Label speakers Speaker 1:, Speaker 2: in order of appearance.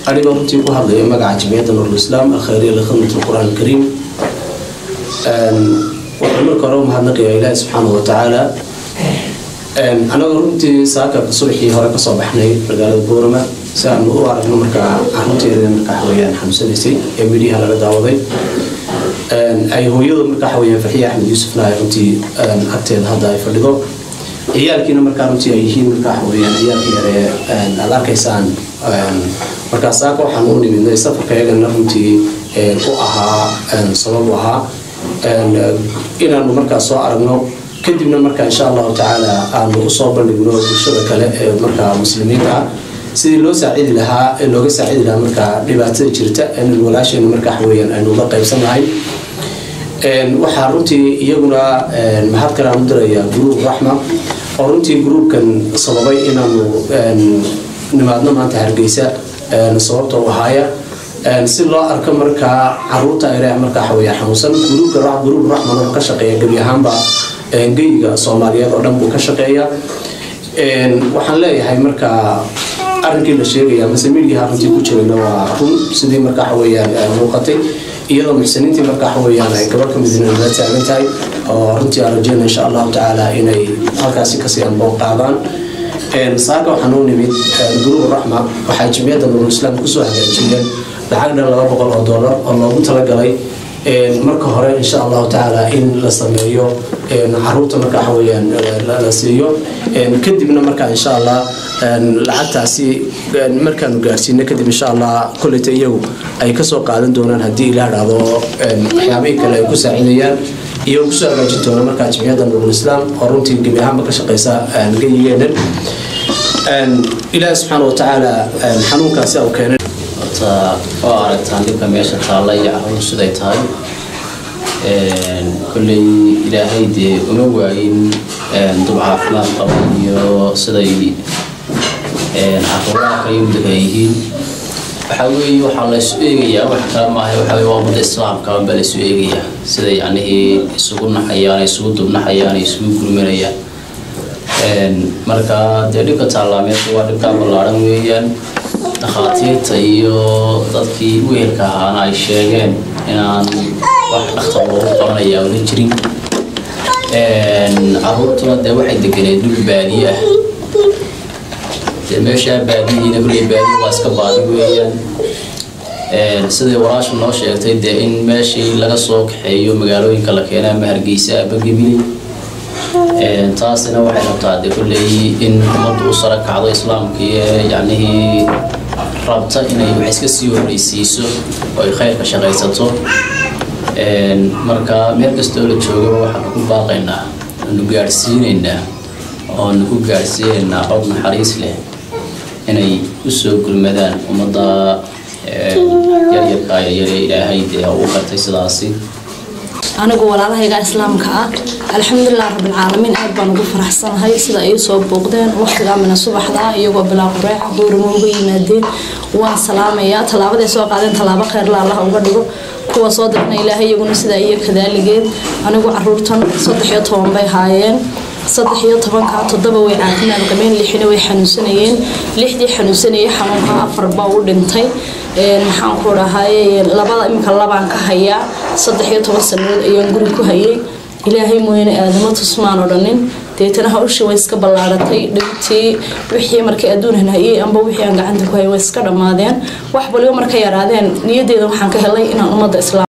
Speaker 1: anigoo runtii ku hadlaya magaca jamciyadda nurulislaam alkhayriya likhidmat alqur'aan alkariim waxaan marka hore u mahadnaqayaa ilaahi subxaanahu watacaala anagoo runtii saaka subaxii hore kasoo baxnay magaalada boorama si aanu u aragno markaa caruurteeda markaa xaweyaan xanuunsanaysay ee midhiha laga daawaday ay hooyadu markaa xaweyaan farxiya axmed yuusufna ay runtii agteeda hadda ay fadhido ciyaalkiina markaa runtii ay yihiin markaa xaweyaan ciyaalka yare aad arkaysaan markaa saaka waxaan u nimidnay safarka iyagana runtii u ahaa sabab u ahaa inaanu markaa soo aragno kadibna markaa insha allahu tacaala aanu usoo bandhigno bulshada kale ee markaa muslimiinta ah sidii loo saacidi lahaa ee looga saacidi lahaa markaa dhibaatada jirta in walaasheena markaa waxaweyaan aynu la qaybsanahay waxaa runtii iyaguna mahad kale aan u dirayaa gruub raxma oo runtii gruubkan sababay inaanu nimaadno maanta hargeysa sababta u ahaaya si loo arko markaa caruurta ayre markaa xaweya xanuunsan gruubka gruub raxman oo ka shaqeeya gebi ahaanba geyiga soomaaliyeed oo dhan buu ka shaqeeya waxaan leeyahay markaa arrinkii la sheegaya mase midigaha runtii ku jirayna waa run sidii markaa waxaweyaan muuqatay iyadoo muxsiniintii markaa waxaweyaan ay gabadh ka midina la taagan tahay oo runtii aan rajeyna insha allahu tacaala inay halkaasi kasii anboon qaadaan saaka waxaan u nimid gruub raxma waxay jimciyadda nurul islaam kusoo hagaajiyeen lacag dhan laba boqol oo dollar oo loogu talagalay marka hore insha allahu tacaala in la sameeyo caruurta marka waxaweyaan la siiyo kadibna markaa insha allah lacagtaasi markaanu gaarsiino kadib insha allah koleyta iyagu ay kasoo qaadan doonaan haddii ilaa dhahdo waxyaabihii kale ay ku saacidayaan iyo kusoo hagaajin doona markaa jimciyadda nurul islaam oo runtii gebi ahaanba ka shaqeysa geyigeenan ilaahi subxaana watacaala xanuunkaasi u keenay
Speaker 2: horta oo aragtaan dhibka meesha taalla iyo caruur siday tahay kolley ilaahay dee uma waayin dub caafimaad qaba iyo siday caruuraha kale mudaka yihiin waxaa weeye waxaa laysu eegayaa wax kale maaha waxaa weye waa ummadda islaamka baa laysu eegayaa sida yacnihii isugu naxayaan isugu dubnaxayaan isugu gurmanayaan marka dee dhibka taallaameedka waa dhibkaa ballaadhan weeyaan dhakhaatiirta iyo dadkii wehelka ahaana ay sheegeen inaan wax dhakhtar loogu qabanayaa ola jirin caruurtuna dee waxay deganeed dhul baadiye ah dee meeshaa baadiyihiina kulley baadiye waa iska baadi weeyaan siday walaashu noo sheegtay dee in meeshii laga soo kaxeeyo magaalooyinka la keena ama hargeysa aba gebile taasina waxay rabtaa dee kulley in ummaddu u sara kacdo islaamkii yacnihii rabta inay wax iska sii horreysiiso oo ay khayrka shaqaysato marka meel kastoo la joogaba waxaanu ku baaqaynaa aanu gaadhsiinaynaa oonu ku gaadhsiinaynaa cod naxariis leh inay usoo gurmadaan ummadda yaryarka yaryare ilaahay dee u qartay sidaasi
Speaker 3: anigu walaalahayga islaamka ah alxamdulilah rabbilcaalamiin aad baan ugu faraxsanahay sida ay soo booqdeen waqtigaa mina subaxda iyagoo bilaa qureec buurima uga yimaadeen waan salaamayaa tallaabaday soo qaadeen tallaabo kheyrla allah uga dhigo kuwa soo dirna ilaahay iyaguna sidaa iyo kadaaligeed anigu caruurtan saddex iyo toban bay haayeen saddex iyo tobanka toddoba way caafimaad qabeen lixina way xanuunsanayeen lixdii xanuunsanayay xanuunka afar baa u dhintay maxaan ku dhahay labada iminka labaan ka hayaa saddex iyo toban sanadood ayaan guri ku hayay ilaahay mooyane aadamo tusmaan odhanin deetana hawshii way iska ballaaratay dhibtii wixii markay adduunhan hayay amba wixii aan gacanta ku hayay way iska dhammaadeen wax waliba marka yaraadeen niyadeeda waxaan ka helay inaan ummadda islaam